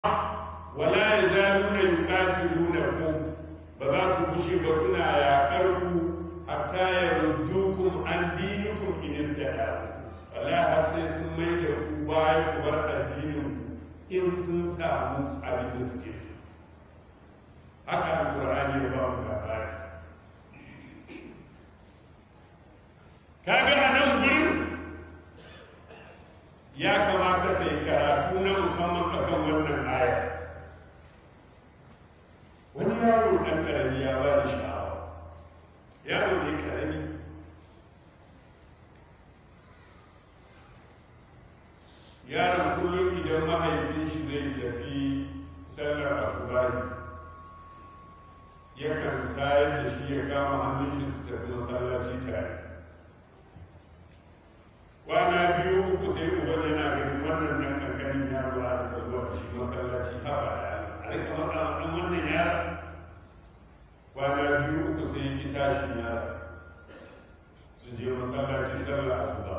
wala yazaluna yuqatilunakum ba za su gushe ba suna yaƙar ku hatta yaruddukum an dinikum in istada'u wala har sai sun mai da ku bayan ku bar addinin ku in sun samu abin da suke so haka alqur'ani ya ba mu labari kaga a nan gurin ya kamata kai karatu na musamman akan wannan aya wani yaro ɗan ƙarami ya ba da sha'awa yaro ne ƙarami yaron kullum idan mahaifin shi zai tafi sallar asubahi yakan tayar da shi ya kama hannun shi su tafi masallaci tare kwana biyu uku sai uban yana ganin wannan nan kankanin yaro a da zuwa da shi masallaci haba da a rika matsa ɗan wannan yara kwana biyu uku sai yi tashin yara su je masallaci sallah asuba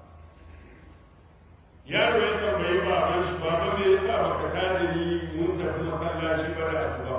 yaro ya tambayi baban shi baba me yasa baka tada ni mun tafi masallaci ba da asuba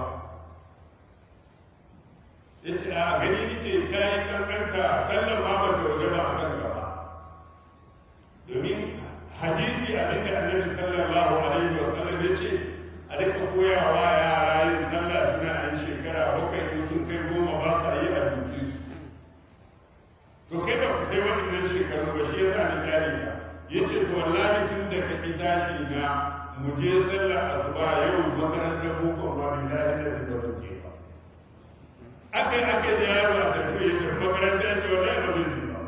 ya ce a gani nake kayi kankanta sallar ma ba ta waje ba a kanka ba domin hadisi abinda annabi sallallahu alaihi wasallam ya ce a duka koyawa yara yin sallah suna yin shekara bakwai in sun kai goma ba sa yi a duki su to kai ba ka kai waɗannan shekaru ba shi yasa ni kyale ka ya ce to wallahi tun da ka ki tashi na mu je sallah asuba yau makarantar boko ma billahi da zai ba ke ba akai akai da yaro a tafi ya tafi makaranta ya ce wallahi ba zai ba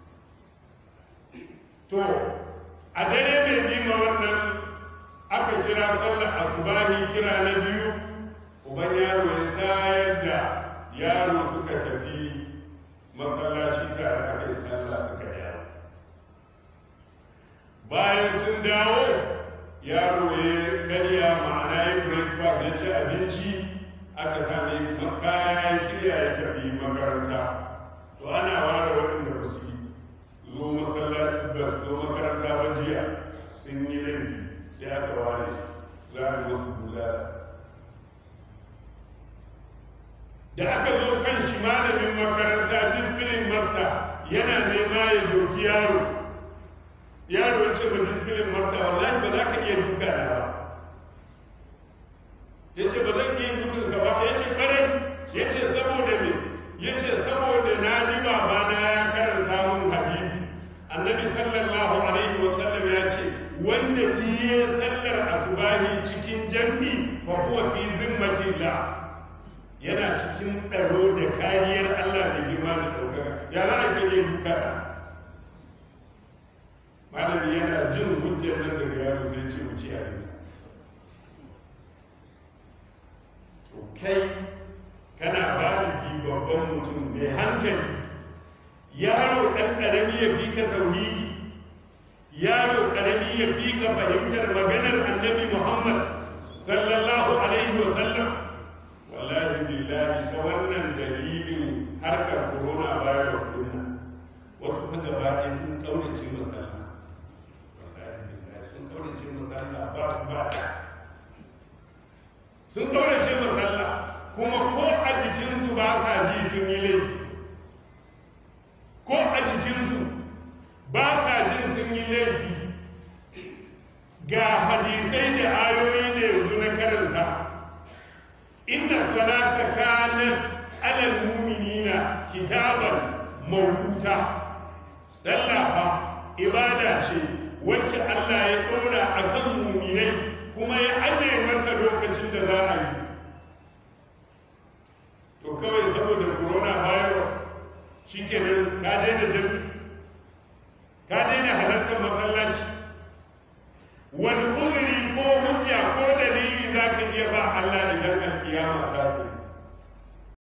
to a dare mai bima wannan aka kira sallar asubahi kira na biyu uban yaro ya tayar da yaro suka tafi masallaci tare aka yi sallah suka yawo bayan sun dawo yaro ya karya ma'ana ya breakfast ya ci abinci aka sami kaya ya shirya ya tafi makaranta to ana ware waɗanda ba su zo masallaci ba su zo makaranta ba jiya sun yi laifi sai aka ware su za a musu bulala da aka zo kan shi malamin makaranta discipline master yana nema ya doki yaro yaro ya ce ba discipline master wallahi ba za ka iya duka na ba ya ce ba zan iya dukan ka ba ya ce ƙwarai ya ce saboda me ya ce saboda na ji babana ya karanta mun hadisi annabi sallallahu alaihi wasallam ya ce wanda biye sallar asubahi cikin jam'i fa huwa fi zimmatillah yana cikin tsaro da kariyar Allah da girma da ɗaukaka ya za a kai duka da malami yana jin hujjar nan daga yaro sai ce wuce a duka to kai kana baligi babban mutum mai hankali yaro ɗan ƙarami ya fi ka tauhidi yaro ƙarami ya fi ka fahimtar maganar annabi muhammad sallallahu alaihi wa sallam wallahi billahi ta wannan dalilin harkar corona virus din nan wasu fa gaba ɗaya sun kaurace masalla wallahi billahi sun kaurace masalla ba su ba sun kaurace masalla kuma ko a jikinsu ba sa ji sun yi laifi ko a jikinsu ba sa jin sun yi laifi ga hadisai da ayoyi da yanzu na karanta inna salata kanat alal mu'minina kitaban mawquta sallah fa ibada ce wacce Allah ya dora akan mu'minai kuma ya aje mata lokacin da za a yi to kawai saboda coronavirus shikenan ka daina jami ka daina halartar masallaci wani uzuri ko hujja ko dalili za ka iya ba Allah idan alkiyama ta zo